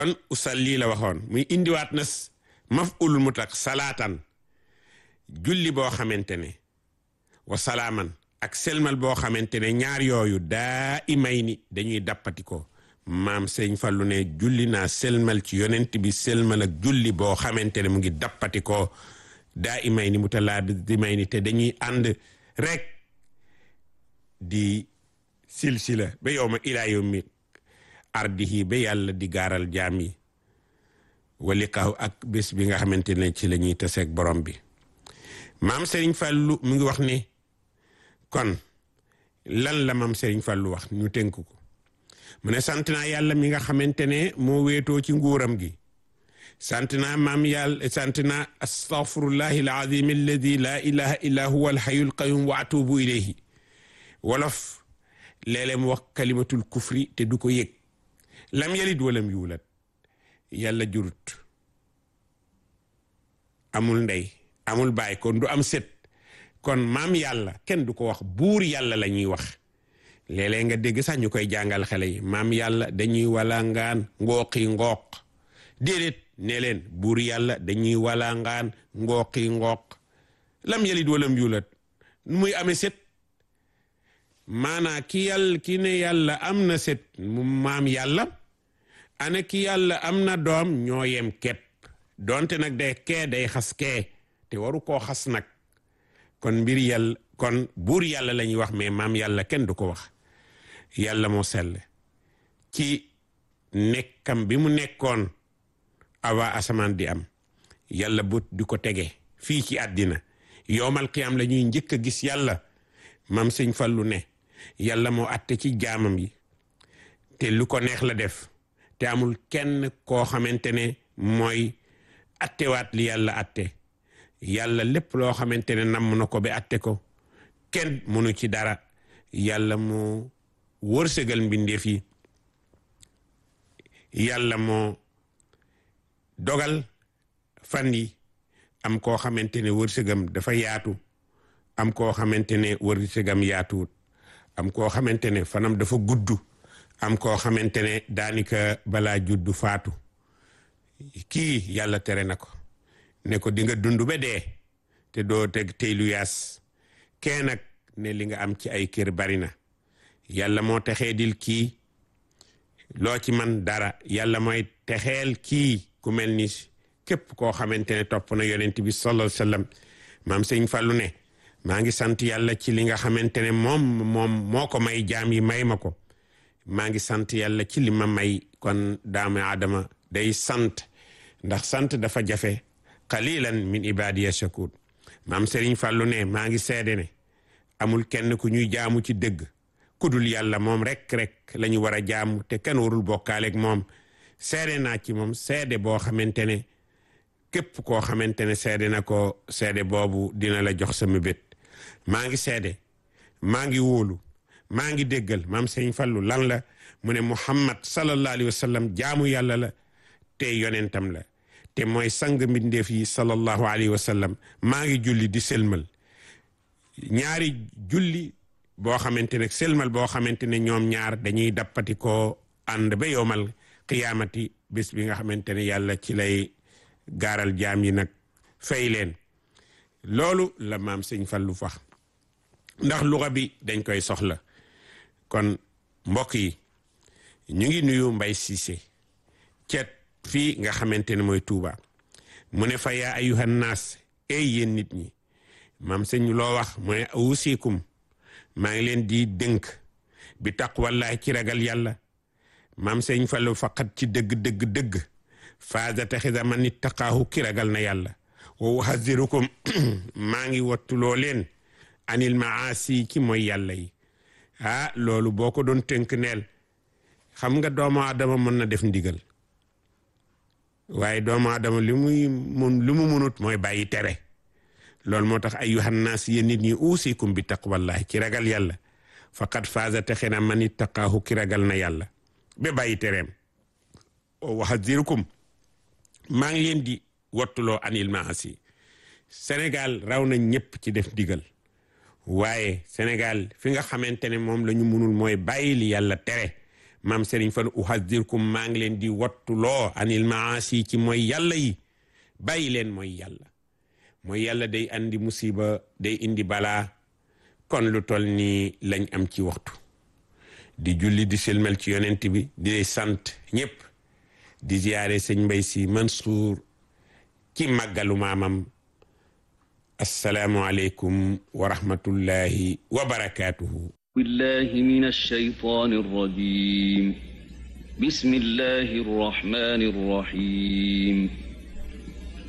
kon usalli la waxoon muy indiwaat na maf'ul mutlaq salaatan julli boo xamante ne wa salaaman ak selmal boo xamante ne ñaar yooyu daa imay ni dañuy dappati ko maam sëñ Fallu ne julli naa selmal ci yonent bi selmal ak julli boo xamante ne mu ngi dappati ko daa imay ni mu talaa di may ni te dañuy ànd rek di silsila ba yow ma ilaa yow mi ardihi ba yàlla di gaaral jaam yi walikaw ak bés bi nga xamante ne ci la ñuy taseeg borom bi maam Serigne Fallou mu ngi wax ni kon lan la maam Serigne Fallou wax ñu tënk ko mu ne sant naa yàlla mi nga xamante ne moo wéetoo ci nguuram gi sant naa maam yàlla sant naa astaghfirullahi alazim alladi la ilaha illa huwa alhayyul qayyum wa atubu ilayhi wolof léeg-léeg mu wax kalimatul kufri te du ko yëg lam yalid walam yuulat yàlla jurut amul ndey amul baay kon du am sët kon maam yàlla kenn du ko wax buur yàlla la ñuy wax léeg-léeg nga dégg sax ñu koy jàngal xale yi maam yàlla dañuy walangaan ngooqi ngooq déedéet ne leen buur yàlla dañuy walangaan ngooqi ngooq lam yalid walam yuulat nu muy amee sët maanaa ki yàlla ki ne yàlla am na sët mu maam yàlla ana ki yàlla am na doom ñoo yem kepp donte nag day kee day xas kee te waru koo xas nag kon mbir yàlla kon buur yàlla la ñuy wax mais maam yàlla kenn du ko wax yàlla moo sell ci nekkam bi mu nekkoon awa asamaan di am yàlla bu di ko tege fii ci àddina yowmal qiyaam la ñuy njëkk a gis yàlla maam sëñ Fallu ne yàlla moo atte ci jaamam yi te lu ko neex la def te amul kenn koo xamante ne mooy attewaat li yàlla atte yàlla lépp loo xamante ne namm na ko ba atte ko kenn mënu ci dara yàlla moo wërsëgal mbindeef yi yàlla moo dogal fan yi am koo xamante ne wërsëgam dafa yaatu am koo xamante ne wërsëgam yaatuwut am koo xamante ne fanam dafa gudd am koo xamante ne daanika balaa juddu faatu kii yàlla tere na ko ne ko di nga dund ba dee te doo teg tey lu yaas kee nag ne li nga am ci ay kër bari na yàlla moo texee dil kii loo ci man dara yàlla mooy texeel kii ku mel ni képp koo xamante ne topp na yonent bi sallallahu alayhi wasallam maam sëñ Fallu ne maa ngi sant yàlla ci li nga xamante ne moom moom moo ko may jaam yi may ma ko maa ngi sant yàlla ci li ma may kon daamu aadama day sant ndax sant dafa jafe qalilan min ibadiya shakur maam Serigne Fallou ne maa ngi seede ne amul kenn ku ñuy jaamu ci dëgg ku dul yàlla moom rek rek la ñu war a jaamu te kenn warul bokkaaleeg moom seede naa ci moom seede boo xamante ne képp koo xamante ne seede na ko seede boobu dina la jox sama bét maa ngi seede maa ngi wóolu maa ngi déggal maam Serigne Fallou lan la mu ne Muhammad sallallahu alayhi wa sallam jaamu yàlla la te yonentam la te mooy sang mbindeef yi sallallahu alayhi wa sallam maa ngi julli di selmal ñaari julli boo xamante ne selmal boo xamante ne ñoom ñaar dañuy dappati ko ànd ba yowmal qiyaamati bés bi nga xamante ne yàlla ci lay gaaral jaam yi nag fay leen loolu la maam sëñ Fallu fax ndax luxa bi dañ koy soxla kon mbokk yi ñu ngi nuyu Mbay Siise cet fii nga xamante ne mooy Tuuba mu ne fa yaa ayuhan naas ey yéen nit ñi maam sëñ loo wax mu ne awusikum maa ngi leen di dënk bi taqwallahi ci ragal yàlla maam sëñ Fallu faqat ci dëgg dëgg dëgg faasa taxisa man nit taqaahu ki ragal na yàlla wa uhazirukum maa ngi wattuloo leen anil maasi ci mooy yàlla yi ah loolu boo ko doon tënk neel xam nga doomu adama mën na def ndigal waaye doomu adama li muy mun li mu munut mooy bàyyi tere loolu moo tax ayyuhan naas yéen nit ñi uusikum bi taqwallahi ci ragal yàlla faqad faaza texe na man ittaqaahu ki ragal na yàlla ba bàyyi tereem wa hazirukum maa ngi leen di wattuloo anil maasi Sénégal raw na ñëpp ci def ndigal waaye Sénégal fi nga xamante ne moom la ñu munul mooy bàyyi li yàlla tere maam Serigne Fall uhazirkum maa ngi leen di wattuloo anil maasi ci mooy yàlla yi bàyyi leen mooy yàlla mooy yàlla day andi musiba day indi balaa kon lu tol nii lañ am ci waxtu di julli di selmal ci yonent bi di sant ñëpp di ziyaare sëñ Mbay Si Mansour ci màggalu maamam assalaamu aleykum wa rahmatullahi wa barakaatuhu بالله من الشيطان الرجيم بسم الله الرحمن الرحيم